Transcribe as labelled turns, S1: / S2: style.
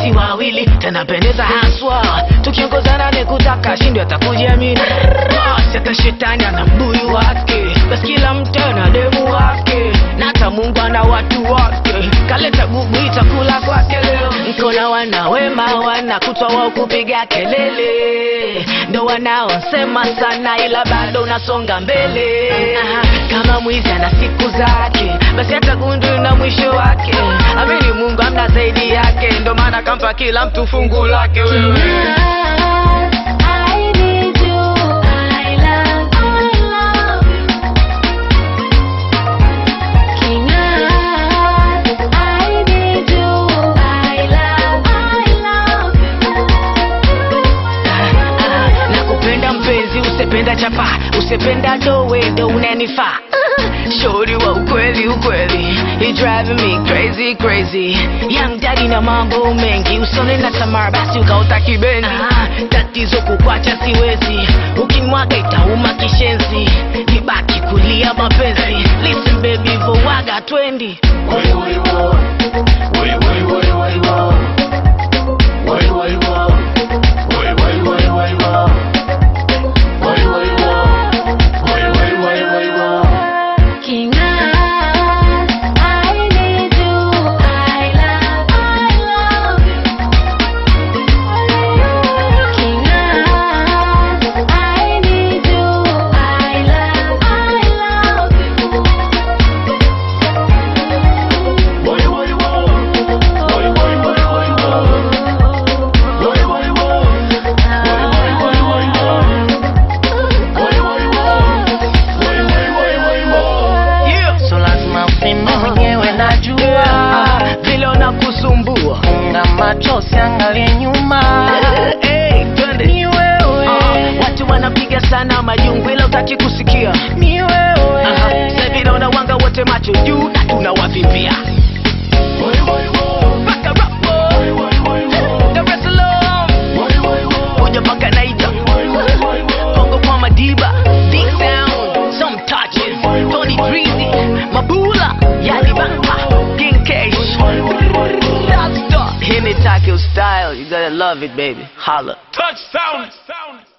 S1: si wawili tanapendeza haswa tukiongozana ni kutaka shindwe atakujiamini Boss, hata shetani ana mbuyu wake basi kila mtu ana demu wake na hata mungu ana watu wake kaleta gugu itakula kwake leo nkona wana wema wana kutwa wao kupiga kelele ndo wanaosema sana ila bado unasonga mbele Aha, kama mwizi ana siku zake basi hata gundu na mwisho wake amini mungu amna zaidi yake ndo maana kampa kila mtu fungu lake wewe
S2: I need you. I love, I love you. King I need you. I love, I love
S1: Ah, nakupenda mpenzi usipenda chapa usipenda dowe ndo unanifaa shori wa ukweli ukweli you driving me crazy crazy young daddy na mambo mengi usone na tamara basi ukaota kibendi ah, tatizo kukwacha siwezi ukimwaga itauma kishenzi nibaki kulia mapenzi listen baby vowaga twendi
S2: you. King I need you. I love, I love you. King I need you. I love, I love
S1: yeah.
S3: so lazima useme mwenyewe najua
S1: Ah, vile unakusumbua
S3: funga macho siangalie nyuma
S1: hey, twende
S3: ni wewe
S1: Ah, watu wanapiga sana majungu ila utaki kusikia
S3: ni wewe
S1: Aha, sasa hivi naona wanga wote macho juu na tunawavimbia Mpaka Rapo, Dar es Salaam, kuja mpaka Naija, Kongo kwa Madiba, Big Sound, some touches, Tony Breezy, Mabula, Yani Bamba, King Cash, Rockstar, Hit it, Tokyo style, you gotta love it baby, holla.
S4: Touchdown.